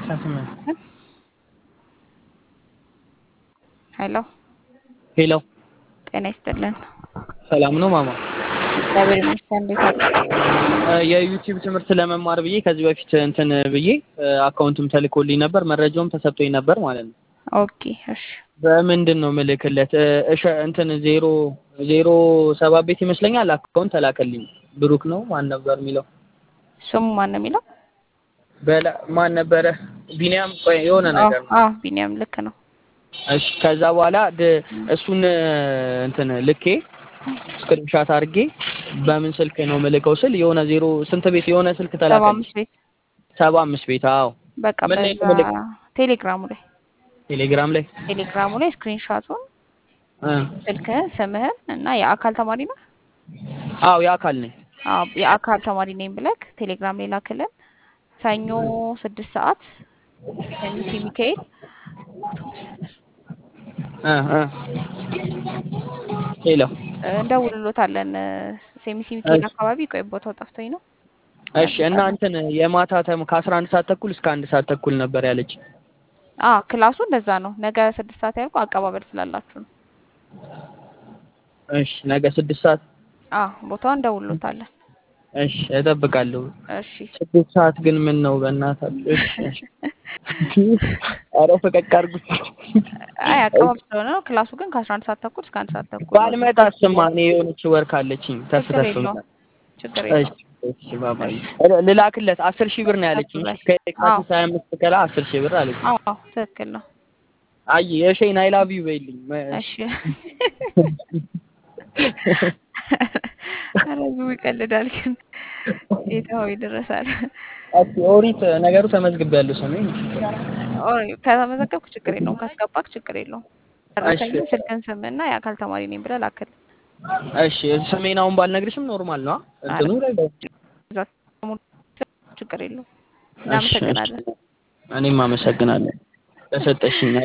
ሄሎ ሄሎ ጤና ይስጥልን። ሰላም ነው ማማ? እግዚአብሔር ይመስገን። እንዴት አሉ? የዩቲዩብ ትምህርት ለመማር ብዬ ከዚህ በፊት እንትን ብዬ አካውንትም ተልኮልኝ ነበር፣ መረጃውም ተሰጥቶኝ ነበር ማለት ነው። ኦኬ እሺ። በምንድን ነው ምልክለት? እሺ እንትን ዜሮ ዜሮ ሰባት ቤት ይመስለኛል አካውንት ተላከልኝ። ብሩክ ነው ማን ነበር የሚለው? ስሙ ማን ነው የሚለው? በላ ማን ነበረ? ቢኒያም ቆይ የሆነ ነገር ነው። አዎ ቢኒያም ልክ ነው። እሺ ከዛ በኋላ ድ- እሱን እንትን ልኬ ስክሪንሻት አድርጌ በምን ስልክ ነው ምልከው ስል የሆነ ዜሮ ስንት ቤት የሆነ ስልክ ሰባ ተላከልኝ። አምስት ቤት ሰባ አምስት ቤት አዎ። በቃ ምን ላይ ነው በዛ ምልክ? ቴሌግራሙ ላይ ቴሌግራም ላይ ቴሌግራሙ ላይ ስክሪንሻቱን እ ስልክህን፣ ስምህን እና የአካል ተማሪ ነው? አዎ የአካል ነኝ። አዎ የአካል ተማሪ ነኝ ብለክ ቴሌግራም ላይ ላክልን። ሰኞ ስድስት ሰዓት ኤምሲ ሚካኤል እ እ ሄሎ እንደውልሎታለን። ሴሚሲ ሚካኤል አካባቢ ቆይ ቦታው ጠፍቶኝ ነው። እሺ እና እንትን የማታ ተም ከአስራ አንድ ሰዓት ተኩል እስከ አንድ ሰዓት ተኩል ነበር ያለች። አ ክላሱ እንደዛ ነው። ነገ ስድስት ሰዓት ያልኩ አቀባበል ስላላችሁ ነው። እሺ ነገ ስድስት ሰዓት አ ቦታው እንደውልሎታለን። እሺ እጠብቃለሁ። እሺ ስድስት ሰዓት ግን ምን ነው በእናታችሁ? እሺ እሺ። ኧረ ፈቀቅ አድርጉት። አይ አቀባበል ስለሆነ ነው። ክላሱ ግን ከአስራ አንድ ሰዓት ተኩል እስከ አንድ ሰዓት ተኩል ነው። ባልመጣስማ እኔ የሆነች ወር ካለችኝ ተፍ ችግር ተፍ የለውም። ችግር እሺ የለውም። እሺ ባባዬ እ- ልላክለት አስር ሺህ ብር ነው ያለችኝ። ላይ ከየካቲት ሀያ አምስት ከላ አስር ሺህ ብር አለችኝ። አዎ ትክክል ነው። አይ የሸይን አይ ላቭ ዩ በይልኝ። መ- እሺ ኧረ ህዝቡ ይቀልዳል ግን ጌታው ይደረሳል። እስኪ ኦሪት ነገሩ ተመዝግቤያለሁ ስሜን ኦይ ከተመዘገብክ ችግር የለውም። ካስገባክ ችግር የለውም። እሺ ደረሰኝ ስልክን ስምና የአካል ተማሪ ነኝ ብለህ ላክል። እሺ ስሜን አሁን ባልነግርሽም ኖርማል ነው አ? እንትኑ ላይ እዛ ችግር የለውም። እሺ፣ እሺ። እናመሰግናለን። እኔም አመሰግናለሁ ለሰጠሽኝ